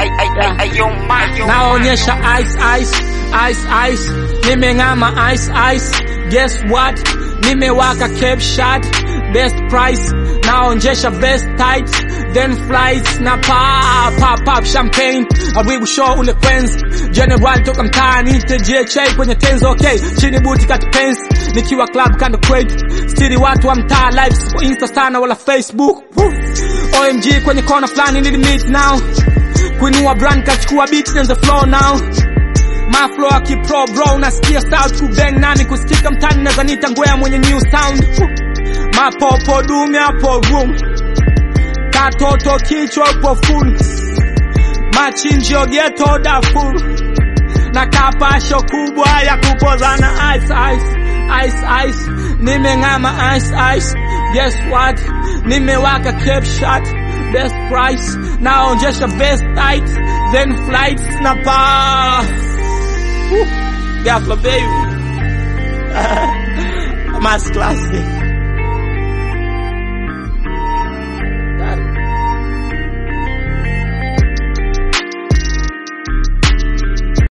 naonyesha ice ice ice ice nimeng'ama ice ice guess what nimewaka cape shot best price naonjesha vest tight then flights na pa pop pop champagne awigu show ule kwenzi general toka mtaani tjh kwenye tenzo okay chini buti kati pens nikiwa club kando crate stili watu wa mtaa live sipo insta sana wala facebook Woo. omg kwenye kona fulani nili meet now kuinua brand kachukua beat and the floor now maflo akipro bro unasikia south kubeng nami kusikika mtani nazanita ngwea mwenye new sound mapopo dume hapo room katoto kichwa upo full machinjio geto dafu na kapasho kubwa ya kupozana ice ice ice ice nimeng'ama ice ice guess what nimewaka cape shot best price naonjesha best tight then flights na pa Gafla baby Mass classic